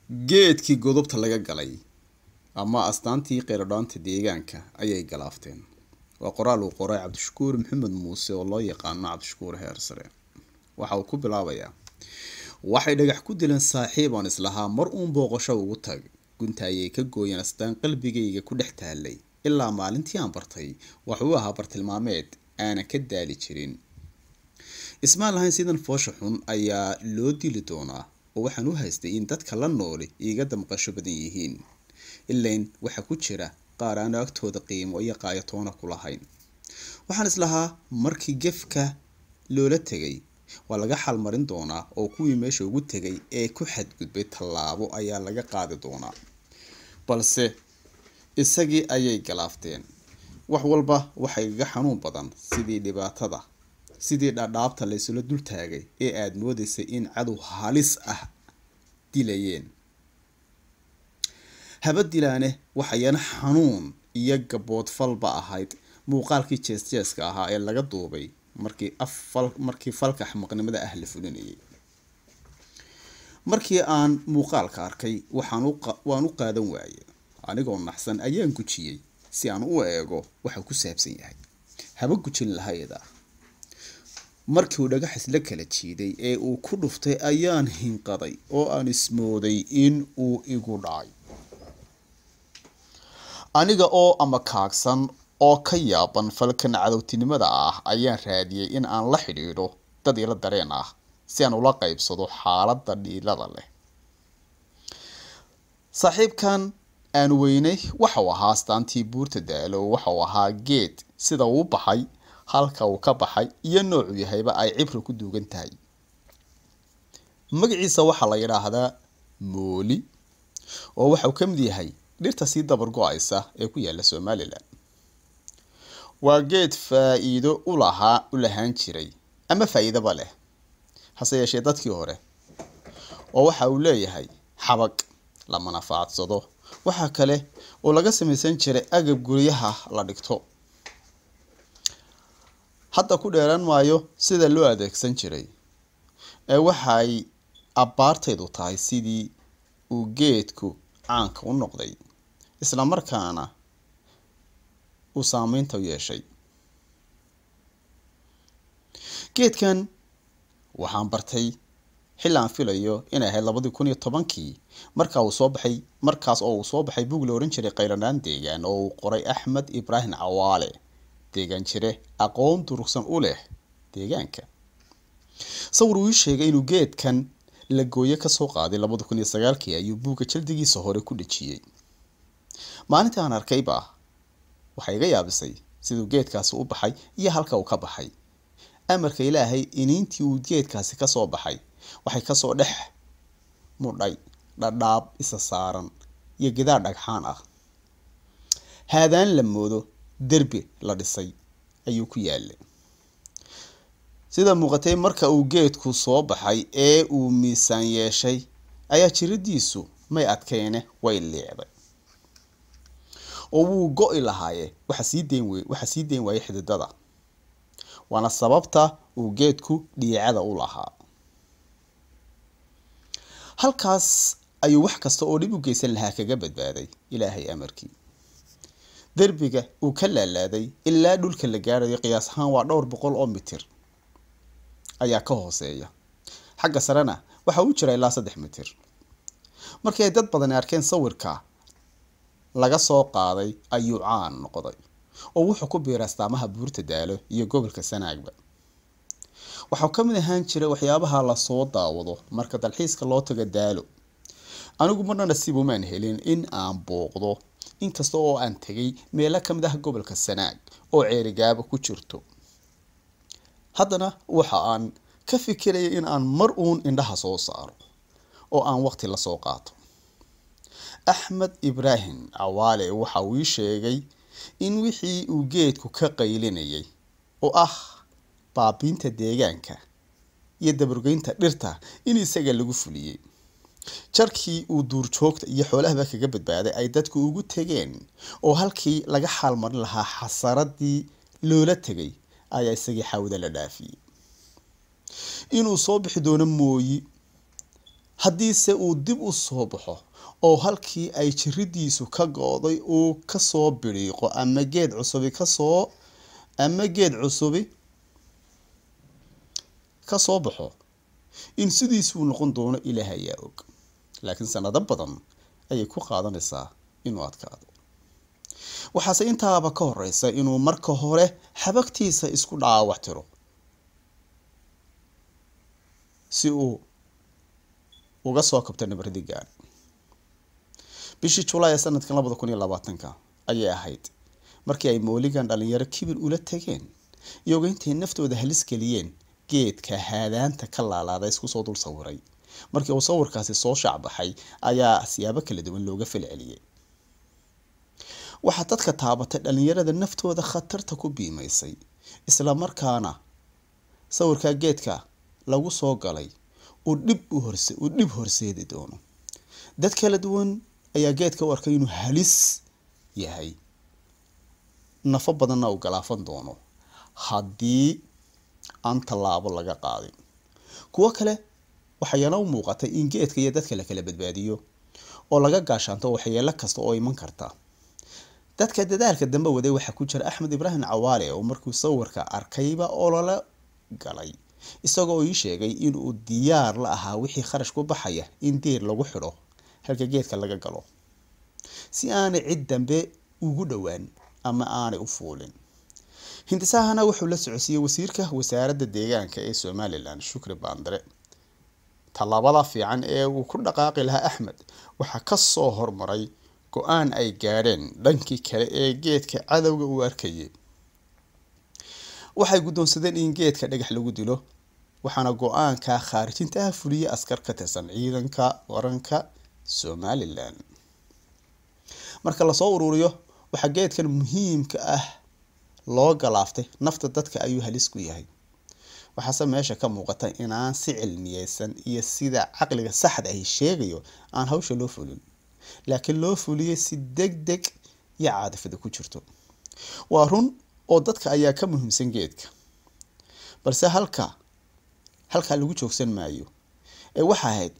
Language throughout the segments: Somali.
geedkii godobta laga galay ama astaantii qeyradhaanta deegaanka ayay galaafteen waa qoraal uu qoray cabdishakuur maxamed muuse oo loo yaqaano cabdishakuur heer sare waxa uu ku bilaabayaa waxay dhagax ku dileen saaxiib aan islahaa mar uun booqasho ugu tag gunta ayay ka gooyeen astaan qalbigayga ku dhex taalay ilaa maalintii aan bartay waxuu ahaa bartilmaameed aanan ka daali jirin ismaan lahayn sidan foosha xun ayaa loo dili doonaa oo waxaan u haystay in dadka la nooli iiga damqasho badan yihiin ilain waxaa ku jira qaar aan agtooda qiimo iyo qaayatoona ku lahayn waxaan islahaa markii gefka loola tegay waa laga xalmarin doonaa oo kuwii meesha ugu tegay ee ku xadgudbay tallaabo ayaa laga qaadi doonaa balse isagii ayay galaafteen wax walba waxay igaga xanuun badan sidii dhibaatada sidii dhadhaabta laysula dul taagay ee aada moodaysay in cadow halis ah dilayeen haba dilaane waxayana xanuun iyo gaboodfalba ahayd muuqaalkii jees-jeeska ahaa ee laga duubay markii afal markii falka xamaqnimada ah la fulinayay markii aan muuqaalka arkay waxaan waan u qaadan waaye anigoo naxsan ayaan gujiyey si aan u eego waxa ku saabsan yahay haba gujin lahayda markii uu dhagaxis la kala jiiday ee uu ku dhuftay ayaan hinqaday oo aan ismooday in uu igu dhacay aniga oo ama kaagsan oo ka yaaban falkan cadowtinimada ah ayaan raadiyey in aan la xidhiidho dad ila dareen ah si aan ula qaybsado xaaladda dhiilada leh saaxiibkan aan weynay waxau ahaa astaantii buurta daalo waxau ahaa geed sida uu baxay halka uu ka baxay iyo noocu yahayba ay cibri ku duugan tahay magaciisa waxaa la yidhaahdaa mooli oo waxauu ka mid yahay dhirta sii dabar go-aysa ee ku yaala somalilan waa geed faa-iido ulahaa u lahaan jiray ama faa-iidaba leh hase yeeshee dadkii hore oo waxa uu leeyahay xabag la manafaadsado waxaa kale oo laga samaysan jiray agab guryaha la dhigto hadda ku dheeraan maayo sida loo adeegsan jiray ee waxay abbaartaydu tahay sidii uu geedku caanka u noqday isla markaana uu saameynta u yeeshay geedkan waxaan bartay xilli aan filayo inay ahayd labadii kun iyo tobankii markaa uu soo baxay markaas oo uu soo baxay bug la ohan jiray qaylanaan deegaan oo uu qoray axmed ibraahim cawaale deegaan jire aqoon durugsan u leh deegaanka sawir uu ii sheegay inuu geedkan la gooye kasoo qaaday labada kun iyo sagaalkii ayuu buugga jaldigiisa hore ku dhejiyey maalintii aan arkayba waxay iga yaabisay siduu geedkaasi u baxay iyo halka uu ka baxay amarka ilaahay iniintii uu geedkaasi kasoo baxay waxay kasoo dhex mudhay dhadhaab isa saaran iyo gidaar dhagxaan ah haadaan la moodo derbi la dhisay ayuu ku yaalay sida muuqatay marka uu geedku soo baxay ee uu miisaan yeeshay ayaa jiradiisu may adkeyne way liicday oo wuu go-i lahaaye waxa sii dayn wey waxaa sii dayn waayay xididada waana sababta uu geedku dhiicada u lahaa halkaas ayuu wax kasta oo dhib u geysan lahaa kaga badbaaday ilaahay amarkii derbiga uu ka laalaaday ilaa dhulka la gaarayo qiyaas ahaan waa dhowr boqol oo mitir ayaa ka hooseeya xagga sarena waxa uu jira ilaa saddex mitir markii ay dad badani arkeen sawirka laga soo qaaday ayuu caan noqday oo wuxuu ku biiray astaamaha buurta daalo iyo gobolka sanaagba waxau ka mid ahaan jiray waxyaabaha lasoo daawado marka dalxiiska loo tago daalo anigu marna nasiib umaan helin in aan booqdo inkasta oo aan tegay meelo ka mid ah gobolka sanaag oo ceerigaaba ku jirto haddana waxa aan ka fikiraya in aan mar uun indhaha soo saaro oo aan waqti lasoo qaato axmed ibraahim cawaale waxa uu ii sheegay in wixii uu geedku ka qaylinayay oo ah baabiinta deegaanka iyo dabargeynta dhirta in isaga lagu fuliyey jarkii uu duurjoogta iyo xoolahaba kaga badbaaday ay dadku ugu tegeen oo halkii laga xaalmarin lahaa xasaradii loola tegay ayaa isagii xawda la dhaafiyey inuu soo bixi doono mooyi haddiise uu dib u soo baxo oo halkii ay jiridiisu ka go-day uu kasoo bidhiiqo ama geed cusubi kasoo ama geed cusubi kasoo baxo in sidiisuu noqon doono ilaah ayaa og laakiin sanado badan ayay ku qaadanaysaa inuu adkaado waxaase intaaba ka horeysa inuu marka hore xabagtiisa isku dhaawac tiro si uu uga soo kabto nabradii gaadh bishii julaay ee sanadkan labada kun iyo labaatanka ayay ahayd markii ay mooligan dhalinyaro kibir ula tageen iyagoo intay naftooda halis geliyeen geedka haadaanta ka laalaada isku soo dul sawiray markii uu sawirkaasi soo shaacbaxay ayaa siyaabo kala duwan looga falceliyey waxaa dadka taabatay dhalinyarada naftooda khatarta ku biimaysay isla markaana sawirkaa geedka lagu soo galay uu dhib u horse uu dhib horseedi doono dad kala duwan ayaa geedka u arkay inuu halis yahay nafo badanna uu galaafan doono haddii aan tallaabo laga qaadin kuwo kale waxayana u muuqatay in geedka iyo dadka la kala badbaadiyo oo laga gaashaanto waxyeelo kasta oo iman karta dadka dadaalka dambe waday waxaa ku jira axmed ibraahim cawaale oo markuu sawirka arkayba olole galay isagoo ii sheegay inuu diyaar la ahaa wixii kharash ku baxaya in diir lagu xidho halka geedka laga galo si aanay cid dambe ugu dhowaan ama aanay u fuulin hindisahana wuxuu la socodsiiyey wasiirka wasaaradda deegaanka ee somalilan shukri baandare tallaabada fiican ee uu ku dhaqaaqi lahaa axmed waxaa kasoo hormaray go-aan ay gaadheen dhankii kale ee geedka cadowga uu arkayay waxay guddoonsadeen in geedka dhagax lagu dilo waxaana go-aanka khaarijinta ah fuliyay askar ka tirsan ciidanka waranka somalilan marka lasoo ururiyo waxaa geedkan muhiimka ah loo galaaftay nafta dadka ayuu halis ku yahay waxaase meesha ka muuqata inaan si cilmiyeysan iyo sida caqliga saxda ahi sheegayo aan hawsha loo fulin laakiin loo fuliyay si deg deg iyo caadifada ku jirto waa run oo dadka ayaa ka muhiimsan geedka balse halka halkaa lagu joogsan maayo ee waxa ahayd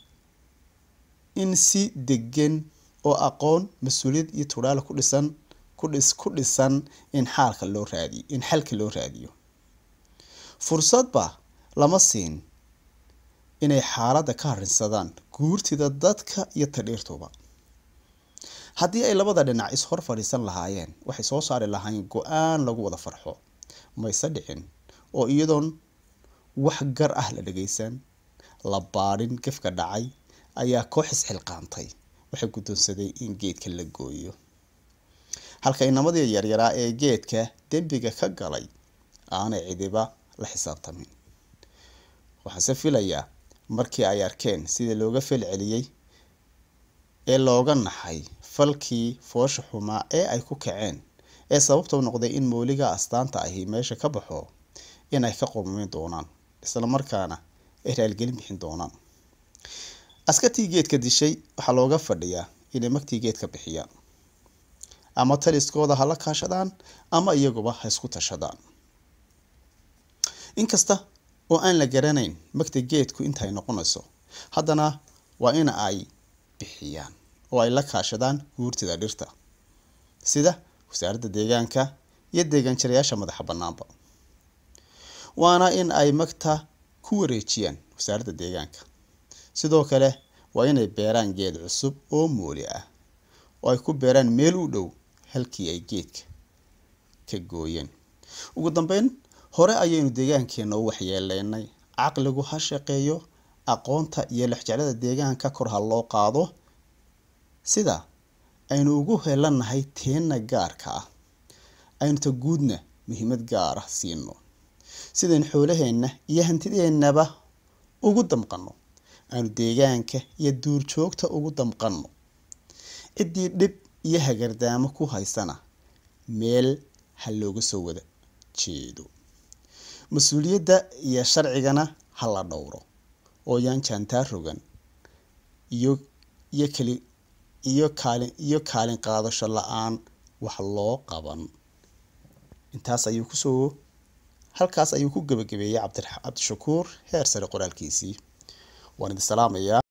in si degan oo aqoon mas-uuliyad iyo tudhaal ku dhisan kudhis ku dhisan in xaalka loo raadiyo in xalka loo raadiyo fursadba lama siin inay xaaladda ka harinsadaan guurtida dadka iyo tadhiirtuba haddii ay labada dhinac is-hor fadhiisan lahaayeen waxay soo saari lahaayeen go-aan lagu wada farxo mayse dhicin oo iyadoon wax gar ah la dhageysan la baadhin gefka dhacay ayaa koox isxilqaantay waxay guddoonsaday in geedka la gooyo halka inamadii yaryaraa ee geedka dembiga ka galay aanay cidiba la xisaabtamin waxaase filayaa markii ay arkeen sida looga falceliyey ee looga naxay falkii foosha xumaa ee ay ku kaceen ee sababta noqday in mooliga astaanta ahi meesha ka baxo inay ka qurmin doonaan isla markaana ay raalgelin bixin doonaan askartii geedka dishay waxaa looga fadhiyaa inay magtii geedka bixiyaan ama taliskooda ha la kaashadaan ama iyaguba ha isku tashadaan inkasta oo aan la garanayn magta geedku intaay noqonayso haddana waa in ay bixiyaan oo ay la kaashadaan guurtida dhirta sida wasaaradda deegaanka iyo deegaan jirayaasha madaxa bannaanba waana in ay magta ku wareejiyaan wasaaradda deegaanka sidoo kale waa inay beeraan geed cusub oo mooli ah oo ay ku beeraan meel u dhow halkii ay geedka ka gooyeen ugu dambeyn hore ayaynu deegaankeena u waxyeeleynay caqligu ha shaqeeyo aqoonta iyo lexjeclada deegaanka kor ha loo qaado sida aynu ugu helanahay teenna gaarka ah aynu ta guudna muhiimad gaar ah siino sidaynu xoolaheenna iyo hantideennaba ugu damqanno aanu deegaanka iyo duurjoogta ugu damqanno ciddii dhib iyo hagardaamo ku haysana meel ha looga soo wada jeedo mas-uuliyadda iyo sharcigana ha la dhowro oo yaan jaantaa rogan iyo iyo kali iyo kaalin iyo kaalin qaadasho la-aan wax loo qaban intaas ayuu kusoo halkaas ayuu ku gebagabeeyey cabdi cabdishakuur heer sare qoraalkiisii waan idin salaamayaa